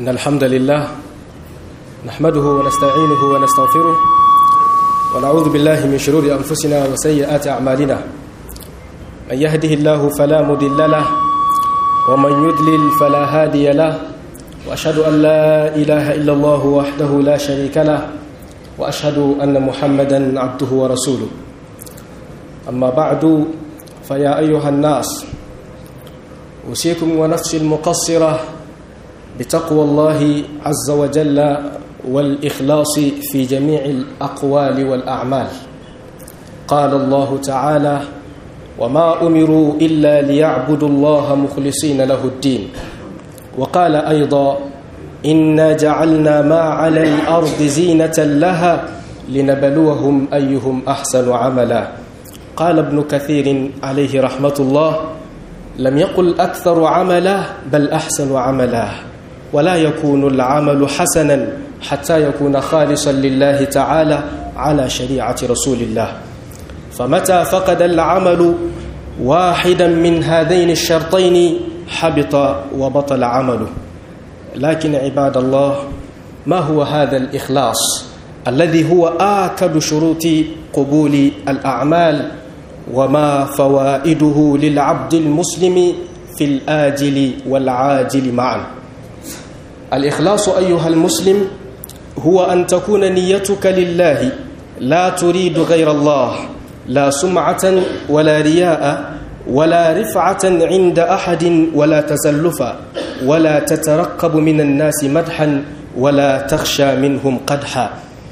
إن الحمد لله نحمده ونستعينه ونستغفره ونعوذ بالله من شرور أنفسنا وسيئات أعمالنا من يهده الله فلا مضل له ومن يضلل فلا هادي له وأشهد أن لا إله إلا الله وحده لا شريك له وأشهد أن محمدا عبده ورسوله أما بعد فيا أيها الناس أوصيكم ونفسي المقصرة بتقوى الله عز وجل والإخلاص في جميع الأقوال والأعمال قال الله تعالى وما أمروا إلا ليعبدوا الله مخلصين له الدين وقال أيضا إنا جعلنا ما على الأرض زينة لها لنبلوهم أيهم أحسن عملا قال ابن كثير عليه رحمة الله لم يقل أكثر عملا بل أحسن عملا ولا يكون العمل حسنا حتى يكون خالصا لله تعالى على شريعة رسول الله فمتى فقد العمل واحدا من هذين الشرطين حبط وبطل عمله لكن عباد الله ما هو هذا الإخلاص الذي هو آكد شروط قبول الأعمال وما فوائده للعبد المسلم في الآجل والعاجل معا الإخلاص أيها المسلم هو أن تكون نيتك لله لا تريد غير الله لا سمعة ولا رياء ولا رفعة عند أحد ولا تزلفا ولا تترقب من الناس مدحا ولا تخشى منهم قدحا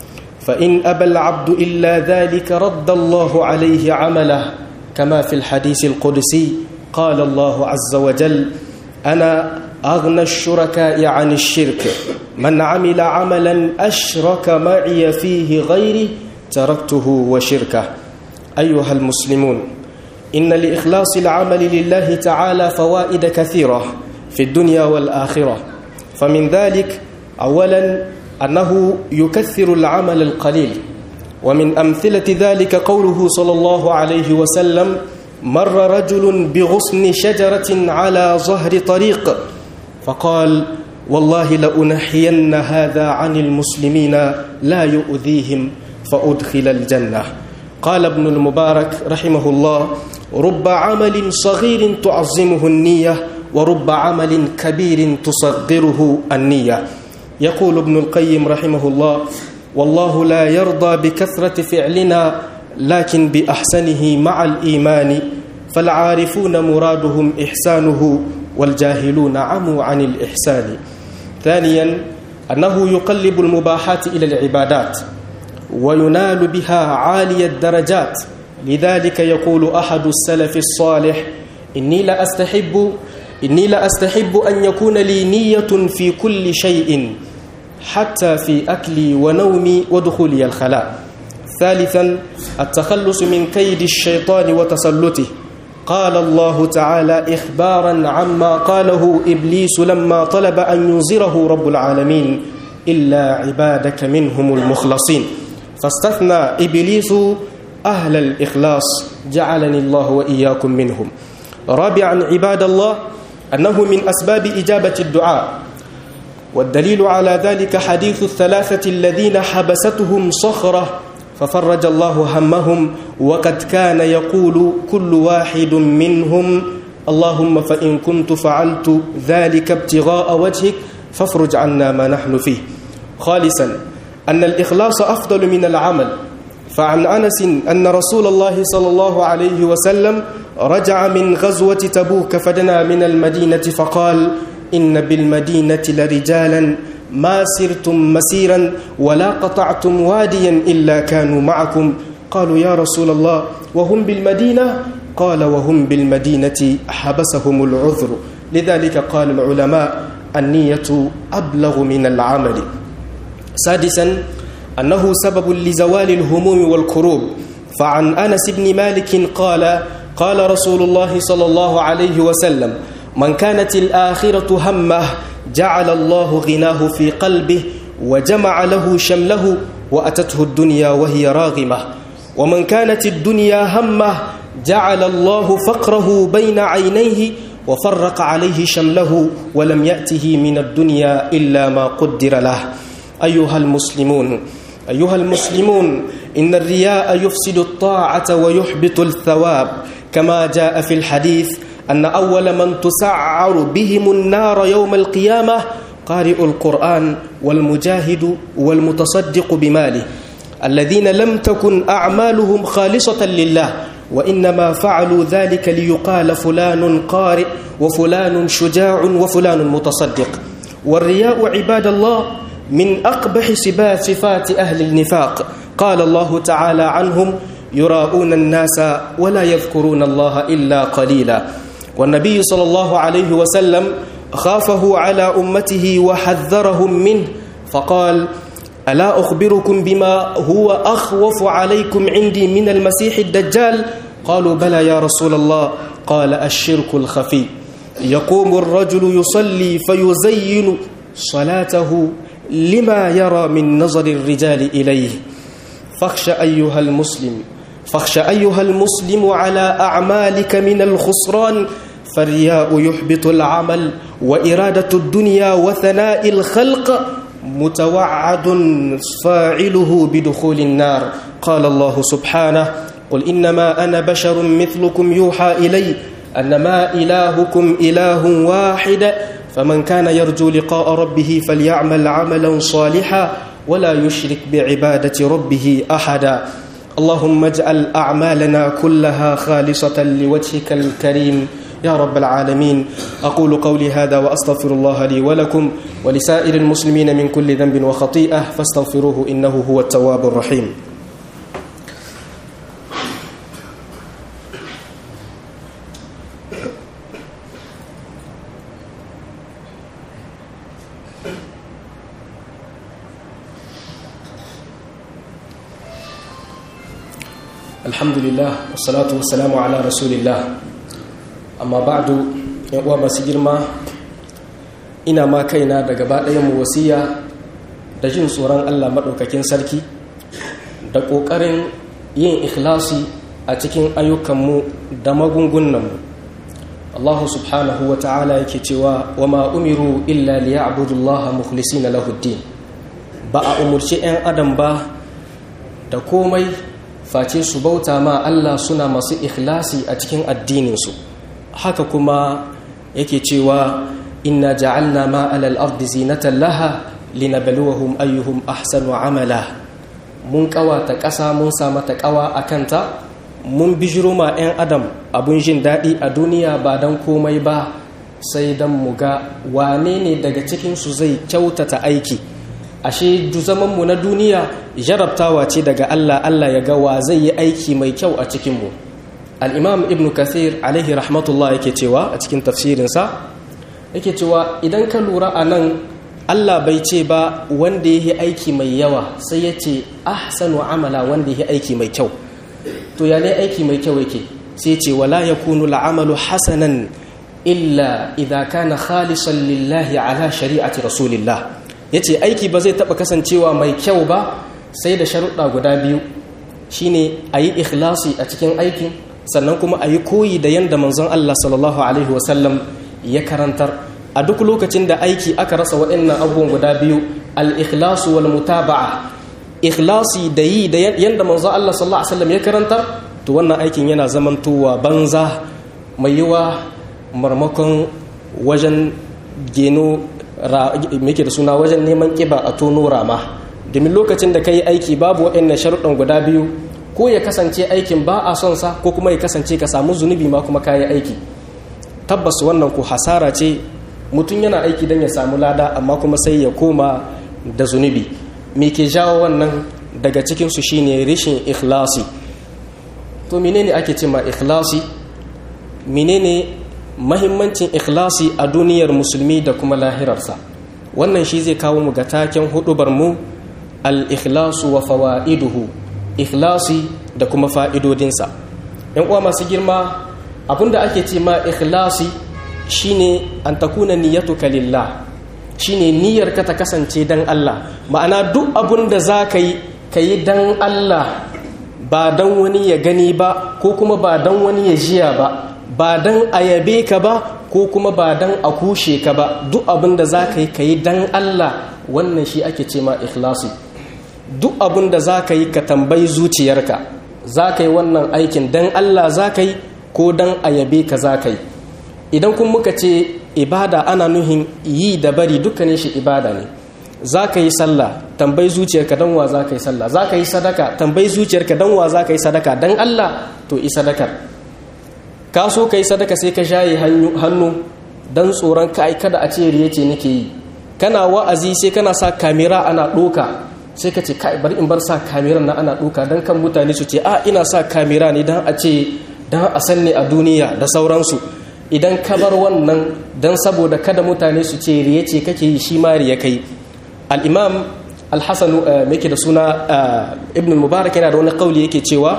فإن أبى العبد إلا ذلك رد الله عليه عمله كما في الحديث القدسي قال الله عز وجل أنا أغنى الشركاء عن الشرك من عمل عملا أشرك معي فيه غيري تركته وشركه أيها المسلمون إن لإخلاص العمل لله تعالى فوائد كثيرة في الدنيا والآخرة فمن ذلك أولا أنه يكثر العمل القليل ومن أمثلة ذلك قوله صلى الله عليه وسلم مر رجل بغصن شجرة على ظهر طريق فقال والله لأنحين هذا عن المسلمين لا يؤذيهم فأدخل الجنة قال ابن المبارك رحمه الله رب عمل صغير تعظمه النية ورب عمل كبير تصغره النية يقول ابن القيم رحمه الله والله لا يرضى بكثرة فعلنا لكن بأحسنه مع الإيمان فالعارفون مرادهم إحسانه والجاهلون عموا عن الإحسان ثانيا أنه يقلب المباحات إلى العبادات وينال بها عالي الدرجات لذلك يقول أحد السلف الصالح إني لا أستحب إني لا أستحب أن يكون لي نية في كل شيء حتى في أكلي ونومي ودخولي الخلاء ثالثا التخلص من كيد الشيطان وتسلطه قال الله تعالى إخبارا عما قاله إبليس لما طلب أن ينذره رب العالمين إلا عبادك منهم المخلصين فاستثنى إبليس أهل الإخلاص جعلني الله وإياكم منهم رابعا عباد الله أنه من أسباب إجابة الدعاء والدليل على ذلك حديث الثلاثة الذين حبستهم صخرة ففرج الله همهم وقد كان يقول كل واحد منهم اللهم فإن كنت فعلت ذلك ابتغاء وجهك فافرج عنا ما نحن فيه خالصا أن الإخلاص أفضل من العمل فعن أنس أن رسول الله صلى الله عليه وسلم رجع من غزوة تبوك فدنا من المدينة فقال إن بالمدينة لرجالا ما سرتم مسيرا ولا قطعتم واديا إلا كانوا معكم قالوا يا رسول الله وهم بالمدينة قال وهم بالمدينة حبسهم العذر لذلك قال العلماء النية أبلغ من العمل سادسا أنه سبب لزوال الهموم والكروب فعن أنس بن مالك قال قال رسول الله صلى الله عليه وسلم من كانت الآخرة همه جعل الله غناه في قلبه وجمع له شمله وأتته الدنيا وهي راغمة ومن كانت الدنيا همه جعل الله فقره بين عينيه وفرق عليه شمله ولم يأته من الدنيا إلا ما قدر له أيها المسلمون أيها المسلمون إن الرياء يفسد الطاعة ويحبط الثواب كما جاء في الحديث أن أول من تسعر بهم النار يوم القيامة قارئ القرآن والمجاهد والمتصدق بماله الذين لم تكن أعمالهم خالصة لله وإنما فعلوا ذلك ليقال فلان قارئ وفلان شجاع وفلان متصدق والرياء عباد الله من أقبح سبات صفات أهل النفاق قال الله تعالى عنهم يراءون الناس ولا يذكرون الله إلا قليلا والنبي صلى الله عليه وسلم خافه على أمته وحذرهم منه فقال ألا أخبركم بما هو أخوف عليكم عندي من المسيح الدجال قالوا بلى يا رسول الله قال الشرك الخفي يقوم الرجل يصلي فيزين صلاته لما يرى من نظر الرجال إليه فاخش أيها المسلم فاخش أيها المسلم على أعمالك من الخسران فالرياء يحبط العمل وإرادة الدنيا وثناء الخلق متوعد فاعله بدخول النار قال الله سبحانه قل إنما أنا بشر مثلكم يوحى إلي أنما إلهكم إله واحد فمن كان يرجو لقاء ربه فليعمل عملا صالحا ولا يشرك بعبادة ربه أحدا اللهم اجعل أعمالنا كلها خالصة لوجهك الكريم يا رب العالمين أقول قولي هذا وأستغفر الله لي ولكم ولسائر المسلمين من كل ذنب وخطيئة فاستغفروه إنه هو التواب الرحيم الحمد لله والصلاة والسلام على رسول الله amma ba'du yan uwa masu girma ina ma kaina da gaba mu wasiya da jin tsoron Allah maɗaukakin sarki da ƙoƙarin yin ikhlasi a cikin ayyukanmu da magungunanmu Allah subhanahu wa ta'ala yake cewa wa ma umiru illa liya'budullaha mukhlisina lahuddin ba a umurci 'yan adam ba da komai face su bauta ma Allah suna masu ikhlasi a cikin addininsu haka kuma yake cewa inna ja'alna ma alal ardi zinatan laha linabluwahum ayyuhum ahsanu amala mun kawata ƙasa mun sa mata ƙawa a kanta mun bijiro ma 'yan adam abun jin daɗi a duniya ba don komai ba sai don mu ga wane ne daga cikinsu zai kyautata aiki ashe zamanmu na duniya jarabtawa ce daga allah allah ya ga wa zai yi aiki mai kyau a cikinmu al'imam ibn kathir alaihi rahmatullah yake cewa a cikin tafsirinsa yake cewa idan ka lura a nan allah bai ce ba wanda ya yi aiki mai yawa sai ya ce ahsanu amala wanda ya yi aiki mai kyau to ya ne aiki mai kyau yake sai ce wala ya kunu la'amalu hasanan illa idha kana khalisan lillahi ala shari'ati rasulillah ya ce aiki ba zai taɓa kasancewa mai kyau ba sai da sharuɗa guda biyu shine a yi ikhlasi a cikin aikin sannan kuma a yi koyi da yadda manzon Allah sallallahu Alaihi wasallam ya karantar a duk lokacin da aiki aka rasa waɗannan abubuwan guda biyu al-ikhlasu wal mutaba'a ikhlasi da yi da yadda manzon Allah sallallahu Alaihi wasallam ya karantar to wannan aikin yana zamantowa banza mai yiwa marmakon wajen geno yake da suna wajen neman kiba a tono rama domin lokacin da ka yi aiki babu waɗannan sharuɗan guda biyu ko ya kasance aikin ba a son sa ko kuma ya kasance ka samu zunubi ma kuma kayi aiki tabbas wannan ku hasara ce mutum yana aiki don ya samu lada amma kuma sai ya koma da zunubi me ke jawo wannan daga cikinsu shine rishin ikhlasi to menene ake ce ma ikhlasi menene mahimmancin ikhlasi a duniyar musulmi da kuma lahirarsa wannan shi zai kawo mu ga taken hudubar mu al-ikhlasu wa fawa'iduhu ikhlasi da kuma fa'idodinsa ‘yan uwa masu girma abinda ake ce ma ikhlasi shine an takuna niyyatuka lillah shine niyyar ka ta kasance dan Allah ma'ana duk abin da za ka yi ka yi dan Allah ba dan wani ya gani ba ko kuma ba dan wani ya jiya ba ba dan a yabe ka ba ko kuma ba dan a kushe ka ba duk abin da za ka yi ka yi dan Allah wannan shi ake ce ma ikhlasi duk abin da za ka yi ka tambayi zuciyarka za ka yi wannan aikin dan Allah za ka yi ko dan a yabe ka za ka yi idan kun muka ce ibada ana nuhin yi da bari dukkanin shi ibada ne za ka yi sallah tambayi zuciyarka dan wa za ka yi sallah za ka yi sadaka tambayi zuciyarka dan wa za ka yi sadaka dan Allah to yi sadakar ka so ka yi sadaka sai ka shaye hannu don tsoron ka kada a ce riye ce nake yi kana wa'azi sai kana sa kamera ana ɗoka sai ka ce kai bari in bar sa kameran na ana ɗoka don kan mutane su ce a ina sa kamera ne don a ce don a san ne a duniya da sauransu idan ka bar wannan don saboda kada mutane su ce riye ce kake yi shi ma riye kai al'imam alhassanu mai da suna ibn mubarak yana da wani kauli yake cewa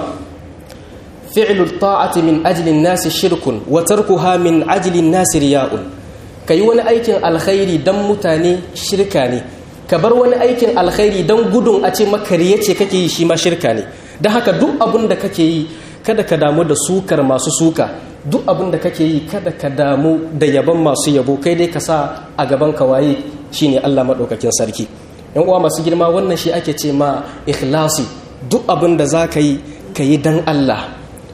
fi'lu ta'ati min ajlin nasi shirkun wa tarkuha min ajlin nasi riya'un kai wani aikin alkhairi dan mutane shirka ne ka bar wani aikin alkhairi dan gudun a ce maka riya ce kake yi shi ma shirka ne dan haka duk abin da kake yi kada ka damu da sukar masu suka duk abin da kake yi kada ka damu da yabon masu yabo kai dai ka sa a gaban ka waye shine Allah madaukakin sarki yan uwa masu girma wannan shi ake ce ma ikhlasi duk abin da za ka yi ka yi dan Allah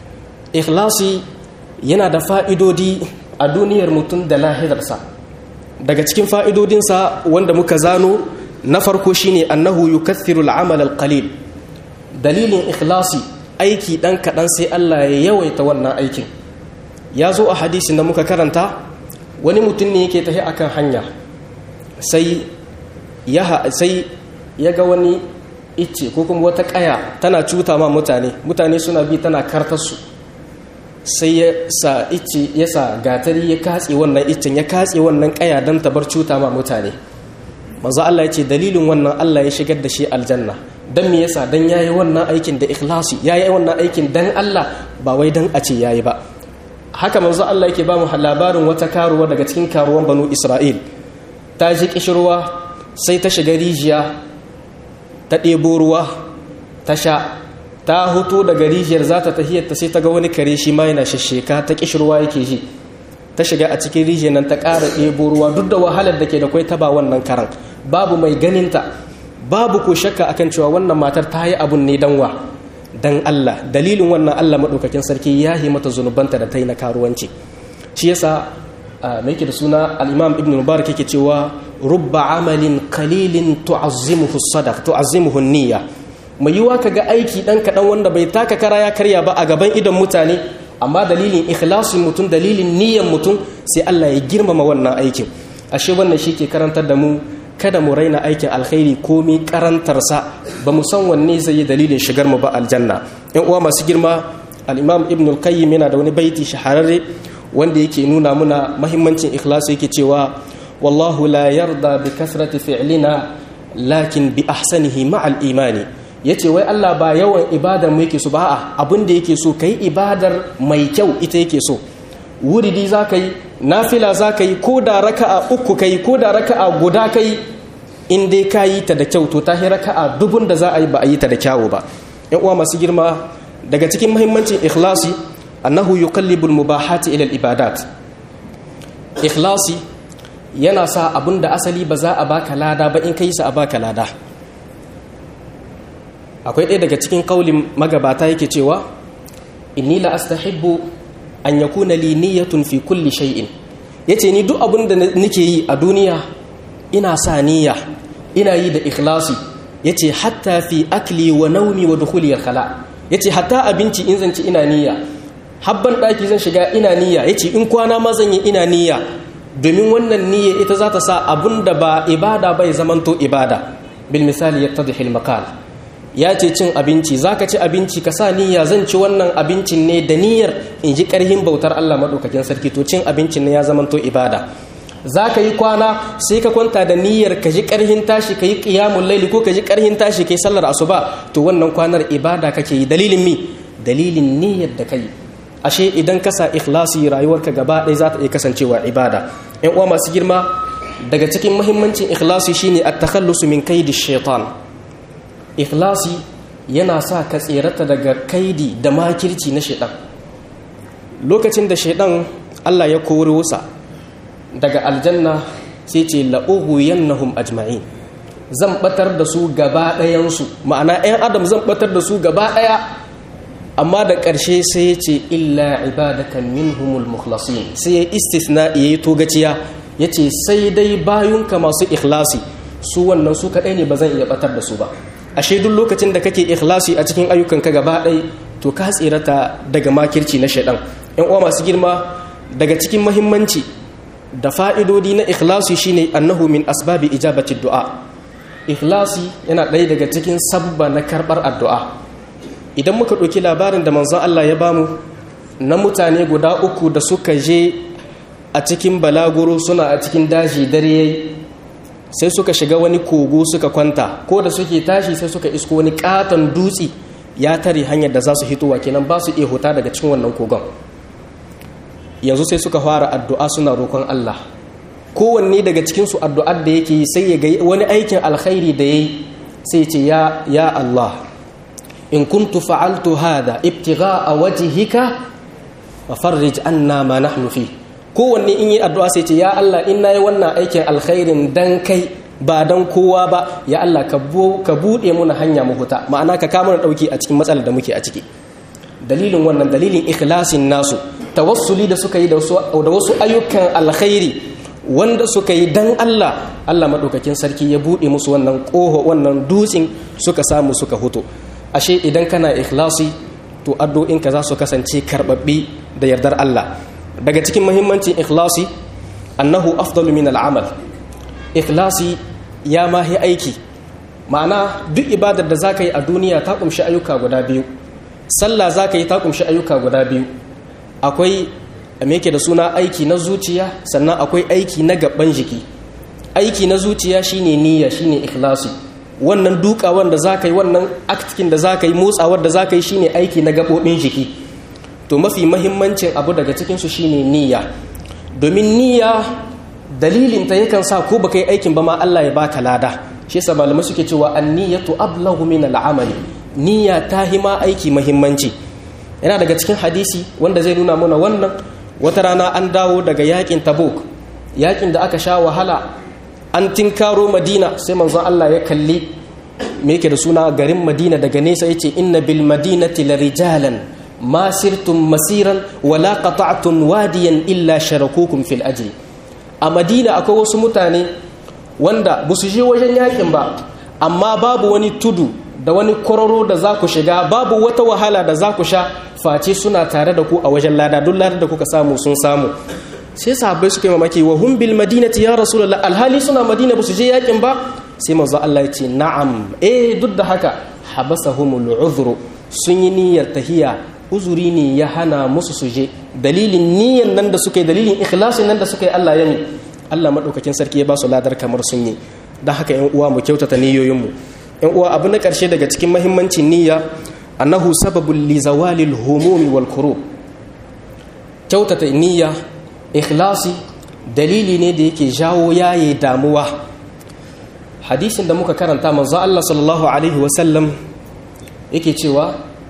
ikhlasi yana da fa'idodi a duniyar mutum da lahirarsa daga cikin fa'idodinsa wanda muka zano na farko shine annahu yukathiru al'amal al-qalil dalilin ikhlasi aiki dan kaɗan sai Allah ya yawaita wannan aikin ya zo a hadisin da muka karanta wani mutum ne yake tafi akan hanya sai ya sai ya ga wani icce ko kuma wata ƙaya tana cuta ma mutane mutane suna bi tana kartarsu sai ya sa icce ya sa gatari ya katse wannan iccen ya katse wannan kaya don tabar cuta ma mutane manzo Allah ya ce dalilin wannan Allah ya shigar da shi aljanna dan me yasa dan yayi wannan aikin da ikhlasi yayi wannan aikin dan Allah ba wai dan a ce yayi ba haka manzo Allah yake ba mu labarin wata karuwa daga cikin karuwan banu Isra'il ta ji kishirwa sai ta shiga rijiya ta ɗebo ruwa ta sha ta hutu daga rijiyar za ta tahiyarta sai ta ga wani kare shi ma yana shasheka ta kishirwa yake ji ta shiga a cikin rijiyar nan ta ƙara ɗebo ruwa duk da wahalar da ke da kwai ta ba wannan karan babu mai ganinta babu ko shakka akan cewa wannan matar ta yi abun ne dan wa dan Allah dalilin wannan Allah maɗaukakin sarki ya yi mata zunubanta da ta yi na karuwanci shi yasa mai da suna al-imam ibn mubarak yake cewa rubba amalin qalilin tu'azzimuhu sadaq tu'azzimuhu niyya mai yiwa ka ga aiki ɗan kaɗan wanda bai taka kara ya karya ba a gaban idon mutane amma dalilin ikhlasin mutum dalilin niyyar mutum sai Allah ya girmama wannan aikin ashe wannan shi ke karantar da mu kada mu raina aikin alkhairi komi karantarsa ba mu san wanne zai yi dalilin shigar mu ba aljanna yan uwa masu girma al-imam ibn al-qayyim yana da wani baiti shahararre wanda yake nuna muna mahimmancin ikhlasi yake cewa wallahu la yarda bi kasrati fi'lina lakin bi ahsanihi ma'al imani ya ce wai Allah ba yawan ibadar mu yake so ba a abin da yake so ka yi ibadar mai kyau ita yake so wuridi za ka yi nafila za ka yi ko da raka'a uku ka yi ko da raka'a guda ka yi in dai ka yi ta da kyau to ta yi raka'a dubun da za a yi ba a yi ta da kyawu ba yan uwa masu girma daga cikin muhimmancin ikhlasi annahu yuqallibul mubahati ila ibadat ikhlasi yana sa abin da asali ba za a baka lada ba in ka yi sa a baka lada akwai ɗaya daga cikin kaulin magabata yake cewa inni la astahibbu an yakuna li niyyatun fi kulli shay'in yace ni duk abin da nake yi a duniya ina sa niyya ina yi da ikhlasi yace hatta fi akli wa naumi wa dukhuli al-khala yace hatta abinci in zan ci ina niyya habban daki zan shiga ina niyya yace in kwana ma zan yi ina niyya domin wannan niyya ita za ta sa abun da ba ibada bai zamanto ibada bil misali yattadhi al-maqal ya ce cin abinci za ka ci abinci ka sa niyya zan ci wannan abincin ne da niyyar in ji ƙarhin bautar Allah maɗaukakin sarki to cin abincin ne ya zamanto ibada za ka yi kwana sai ka kwanta da niyyar ka ji ƙarhin tashi ka yi ƙiyamun laili ko ka ji ƙarhin tashi ka yi sallar asuba to wannan kwanar ibada kake yi dalilin mi dalilin niyyar da ka yi ashe idan ka sa ikhlasi rayuwarka gaba ɗaya za ta iya kasancewa ibada ƴan uwa masu girma daga cikin muhimmancin ikhlasi shine at-takhallusu min kaidi shaitan ikhlasi yana sa ka tserata daga kaidi da makirci na shaidan lokacin da shaidan Allah ya kori wusa daga aljanna sai ce la'ughwiyannahum ajma'in zan batar da su gaba ɗayansu ma'ana 'yan adam zan batar da su gaba ɗaya amma da ƙarshe sai ya ce illa ibadaka minhumul mukhlasin sai ya istisna ya yi togaciya ya ce sai dai bayunka masu ikhlasi su wannan su kaɗai ne ba zan iya batar da su ba ashe duk lokacin da kake ikhlasi a cikin ayyukanka gaba ɗaya to ka tsirata daga makirci na shaidan yan uwa masu girma daga cikin mahimmanci da fa'idodi na ikhlasi shine annahu min asbabi ijabati du'a ikhlasi yana ɗaya daga cikin sabba na karɓar addu'a idan muka ɗauki labarin da manzon Allah ya bamu na mutane guda uku da suka je a cikin balaguro suna a cikin daji dare yayi sai suka shiga wani kogo suka kwanta ko da suke tashi sai suka isko wani katon dutse ya tare hanyar da za su hitowa kenan ba su iya huta daga cikin wannan kogon yanzu sai suka fara addu'a suna roƙon Allah kowanne daga cikinsu addu'ar da yake sai ya ga wani aikin alkhairi da ya yi sai ce ya ya Allah in kuntu fa'altu hada ibtigha'a wajhika wa farrij anna ma nahnu fi kowanne in yi addu'a sai ce ya Allah in nayi wannan aikin alkhairin dan kai ba dan kowa ba ya Allah ka buɗe muna hanya mu huta ma'ana ka kama na ɗauki a cikin matsalar da muke a ciki dalilin wannan dalilin ikhlasin nasu tawassuli da suka yi da wasu ayyukan alkhairi wanda suka yi dan Allah Allah maɗaukakin sarki ya buɗe musu wannan ƙoho wannan dutsen suka samu suka huto ashe idan kana ikhlasi to addu'inka za su kasance karɓaɓɓe da yardar Allah daga cikin muhimmancin ikhlasi annahu afdalu min al'amal ikhlasi ya mahi aiki ma'ana duk ibadar da zaka yi a duniya ta kumshi ayyuka guda biyu sallah zaka yi ta kumshi ayyuka guda biyu akwai me yake da suna aiki na zuciya sannan akwai aiki na gaban jiki aiki na zuciya shine niyya shine ikhlasi wannan dukawan da zaka yi wannan aktikin da zaka yi motsawar da zaka yi shine aiki na gabobin jiki to mafi mahimmancin abu daga cikin su shine niyya domin niyya dalilin ta yakan sa ko baka yi aikin ba ma Allah ya baka lada shi yasa malamai suke cewa an-niyyatu ablaghu min al-amali niyya ta hima aiki mahimmanci yana daga cikin hadisi wanda zai nuna mana wannan wata rana an dawo daga yakin tabuk yakin da aka sha wahala an tinkaro madina sai manzon Allah ya kalli me yake da suna garin madina daga nesa yace inna bil madinati la rijalan ma sirtum masiran wala qata'tum wadiyan illa sharakukum fil ajri a madina akwai wasu mutane wanda ba su je wajen yakin ba amma babu wani tudu da wani kororo da za ku shiga babu wata wahala da za ku sha face suna tare da ku a wajen lada duk ladar da kuka samu sun samu sai sahabbai suka yi mamaki wa hum bil madinati ya rasulullah alhali suna madina ba su je yakin ba sai manzo Allah ya ce na'am eh duk da haka habasahumul uzru sun yi niyyar tahiya uzuri ne ya hana musu su je dalilin niyyar nan da suka yi dalilin ikhlasin nan da suka yi Allah ya mi Allah madaukakin sarki ya ba su ladar kamar sun yi dan haka yan uwa mu kyautata niyoyin mu yan uwa abu na karshe daga cikin mahimmancin niyya annahu sababul li zawalil humumi wal kurub kyautata niyya ikhlasi dalili ne da yake jawo yaye damuwa hadisin da muka karanta manzo Allah sallallahu alaihi wasallam yake cewa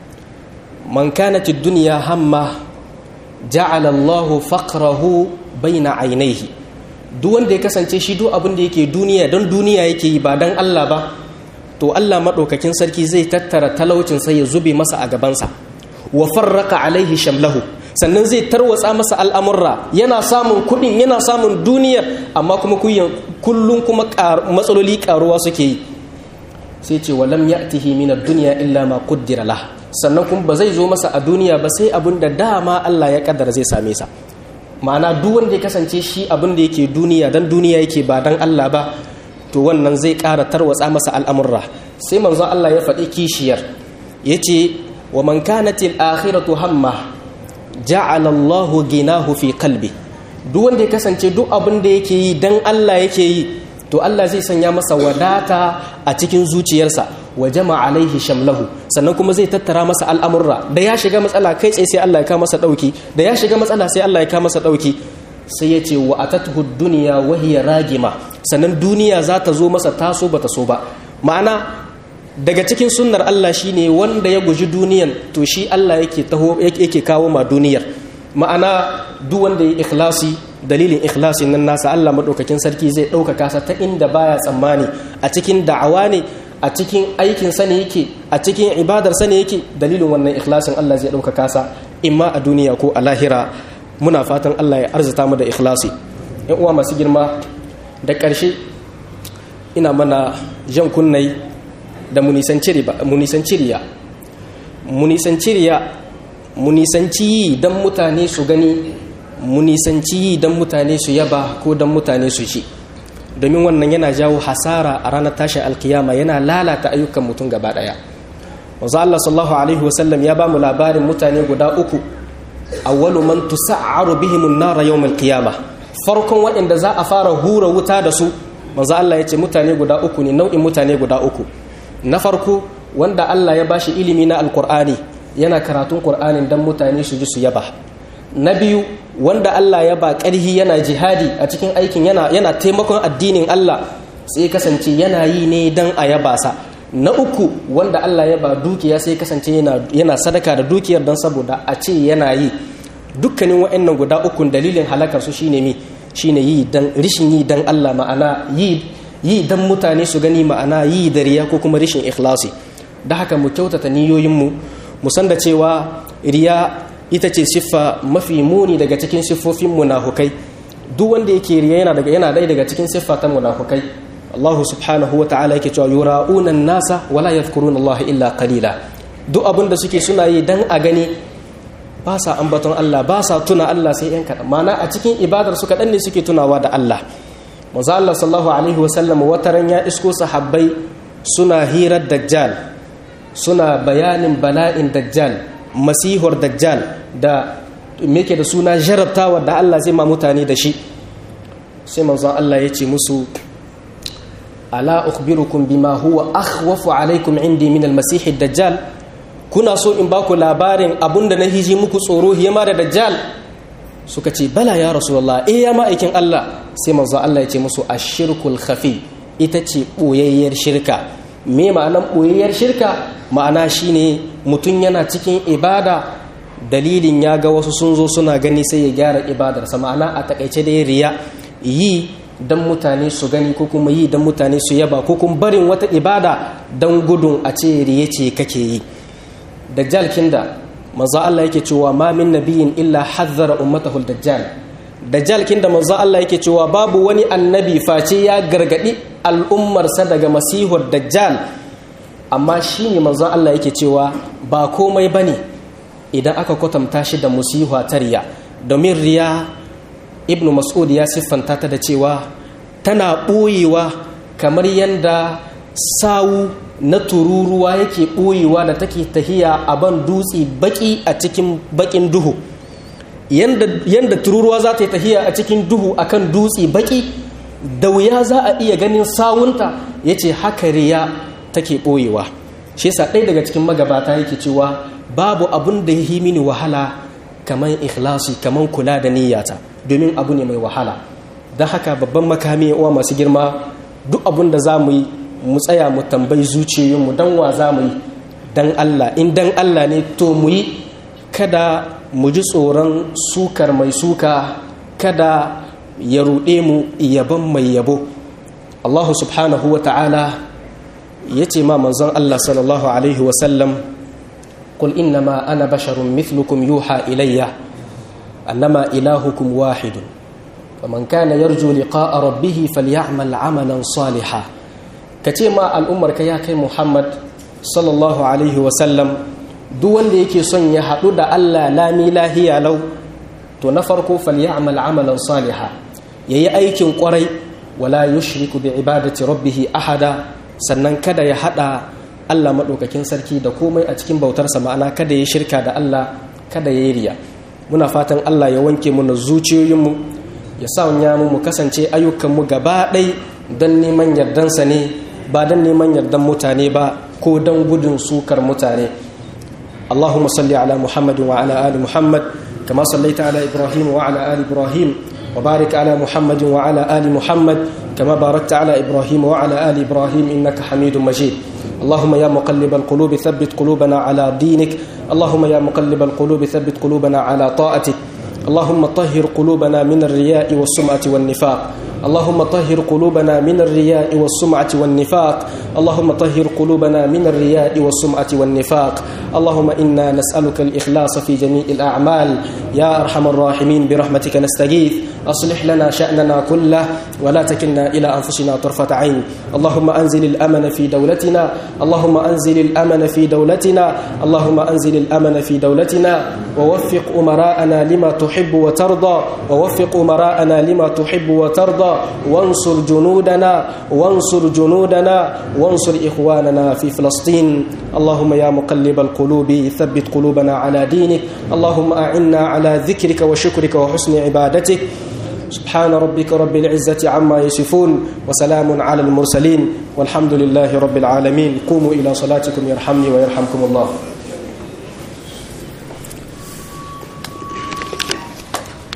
man kanat ad-dunya hamma ja'ala Allah faqrahu baina aynayhi duk wanda ya kasance shi duk abin da yake duniya don duniya yake yi ba dan Allah ba to Allah madaukakin sarki zai tattara talaucin sai ya zube masa a gabansa wa farraqa alaihi shamlahu sannan zai tarwatsa masa al'amurra yana samun kuɗin yana samun duniyar amma kuma kullum kuma matsaloli karuwa suke yi sai ce walam ya'tihi min ad-dunya illa ma qaddara lah sannan kuma ba zai zo masa a duniya ba sai abin da dama Allah ya kaddara zai same sa ma'ana duk wanda ya kasance shi abin da yake duniya dan duniya yake ba dan Allah ba to wannan zai ƙara tarwatsa masa al'amurra sai manzo Allah ya faɗi kishiyar yace wa man kanatil akhiratu hamma ja'ala Allahu ginahu fi qalbi duk wanda ya kasance duk abin da yake yi dan Allah yake yi to Allah zai sanya masa wadata a cikin zuciyarsa wa jama'a alaihi shamlahu sannan kuma zai tattara masa al'amurra da ya shiga matsala kai tsaye sai Allah ya kawo masa dauki da ya shiga matsala sai Allah ya kawo masa dauki sai ya ce wa atathu dunya wa hiya ragima sannan duniya za ta zo masa taso bata so ba ma'ana daga cikin sunnar Allah shine wanda ya guji duniyan to shi Allah yake taho yake kawo ma duniyar ma'ana duk wanda ya ikhlasi dalilin ikhlasin nan nasa Allah madaukakin sarki zai ɗaukaka sa ta inda baya tsammani a cikin da'awa ne a cikin aikin sa ne yake a cikin ibadar sa ne yake dalilin wannan ikhlasin Allah zai ɗaukaka sa imma a duniya ko a lahira muna fatan Allah ya arzuta mu da ikhlasi yan uwa masu girma da ƙarshe ina mana jan kunnai da munisanci riya munisanci riya munisanci yi don mutane su gani munisanci yi don mutane su yaba ko don mutane su ci domin wannan yana jawo hasara a ranar tashin alkiyama yana lalata ayyukan mutum gaba daya wanzu Allah sallallahu alaihi wasallam ya ba mu labarin mutane guda uku awwalu man tusa'aru bihimun nara yawmal qiyama farkon waɗanda za a fara hura wuta da su manzo Allah ya ce mutane guda uku ne nau'in mutane guda uku na farko wanda Allah ya bashi ilimi na alkur'ani yana karatun qur'anin dan mutane su ji su yaba na biyu wanda Allah ya ba ƙarhi yana jihadi a cikin aikin yana yana taimakon addinin Allah sai kasance yana yi ne dan a yaba sa na uku wanda Allah ya ba dukiya sai kasance yana yana sadaka da dukiyar dan saboda a ce yana yi dukkanin wa'annan guda uku dalilin halakar su shine mi shine yi dan rishin yi dan Allah ma'ana yi yi dan mutane su gani ma'ana yi da riya ko kuma rishin ikhlasi da haka mu kyautata niyoyinmu mu san da cewa riya ita ce siffa mafi muni daga cikin siffofin munafukai duk wanda yake riya yana daga yana dai daga cikin siffa ta munafukai Allah subhanahu wata'ala yake cewa yura'una nasa wala yadhkuruna Allah illa qalila duk abin da suke suna yi dan a gani ba sa ambaton Allah ba sa tuna Allah sai yan kaɗan mana a cikin ibadar su kaɗan ne suke tunawa da Allah manzo Allah sallallahu alaihi wasallam wataran ya isko sahabbai suna hirar dajjal suna bayanin bala'in dajjal masihur dajjal da meke da suna jarabtawa da Allah zai ma mutane da shi sai manzo Allah ya ce musu ala ukhbirukum bima huwa akhwafu alaikum indi min al-masih dajjal kuna so in baku labarin abunda na hiji muku tsoro hiyama da dajjal suka ce bala ya rasulullah eh ya ma'aikin Allah sai manzo Allah ya ce musu ashirkul khafi ita ce boyayyar shirka me ma'anan boyayyar shirka ma'ana shine mutum yana cikin ibada dalilin ya ga wasu sun zo suna gani sai ya gyara ibadarsa ma'ana a takaice da riya yi dan mutane su gani ko kuma yi dan mutane su yaba ko kuma barin wata ibada dan gudun a ce riye ce kake yi dajjal kinda manzo Allah yake cewa ma min nabiyin illa hazzara ummatahu dajjal dajjal kinda manzo Allah yake cewa babu wani annabi face ya gargadi al'ummarsa daga masihur dajjal amma shine manzo Allah yake cewa ba komai bane idan aka kwatanta shi da musiha ta riya domin riya ibnu mas'ud ya siffanta ta da cewa tana ɓoyewa kamar yadda sawu na tururuwa yake ɓoyewa da take tahiya a ban dutse baki a cikin bakin duhu yadda tururuwa za ta yi tahiya a cikin duhu akan dutse baki da wuya za a iya ganin sawunta ya ce haka riya take ɓoyewa shi yasa ɗaya daga cikin magabata yake cewa babu abun da ya yi mini wahala kamar ikhlasi kamar kula da niyyata domin abu ne mai wahala don haka babban makami uwa masu girma duk abun da za mu yi mu tsaya mu tambayi zuciyoyinmu don wa za mu yi don Allah in don Allah ne to mu yi kada mu ji tsoron sukar mai suka kada ya ruɗe mu yabon mai yabo Allah subhanahu wa ta'ala ya ce ma manzon Allah sallallahu alaihi wasallam قل إنما أنا بشر مثلكم يوحى إلي أنما إلهكم واحد فمن كان يرجو لقاء ربه فليعمل عملا صالحا كتيما الأمر كيا كي محمد صلى الله عليه وسلم دون ديكي صن يحدو دا ألا لا ميلاهي لو تنفركو فليعمل عملا صالحا يي أيكين قري ولا يشرك بعبادة ربه أحدا sannan kada ya hada Allah maɗaukakin sarki da komai a cikin bautarsa ma'ana kada ya shirka da Allah kada ya yi riya muna fatan Allah ya wanke mu na zuciyoyinmu ya sa mu mu kasance ayyukanmu gaba ɗai don neman yardansa ne ba don neman yardan mutane ba ko don gudun sukar mutane Allahumma salli ala Muhammad wa ala ali Muhammad kama sallaita ala Ibrahim wa ala ali Ibrahim wa barik ala Muhammad wa ala ali Muhammad kama barakta ala Ibrahim wa ala ali Ibrahim innaka Hamidum Majid اللهم يا مقلب القلوب ثبت قلوبنا على دينك اللهم يا مقلب القلوب ثبت قلوبنا على طاعتك اللهم طهر قلوبنا من الرياء والسمعة والنفاق اللهم طهر قلوبنا من الرياء والسمعة والنفاق اللهم طهر قلوبنا من الرياء والسمعة والنفاق اللهم إنا نسألك الإخلاص في جميع الأعمال يا أرحم الراحمين برحمتك نستغيث أصلح لنا شأننا كله ولا تكلنا إلى أنفسنا طرفة عين اللهم أنزل الأمن في دولتنا اللهم أنزل الأمن في دولتنا اللهم أنزل الأمن في دولتنا ووفق أمراءنا لما تحب وترضى ووفق أمراءنا لما تحب وترضى وانصر جنودنا وانصر جنودنا وانصر إخواننا في فلسطين اللهم يا مقلب القلوب ثبت قلوبنا على دينك اللهم أعنا على ذكرك وشكرك وحسن عبادتك سبحان ربك رب العزة عما يصفون وسلام على المرسلين والحمد لله رب العالمين قوموا إلى صلاتكم يرحمني ويرحمكم الله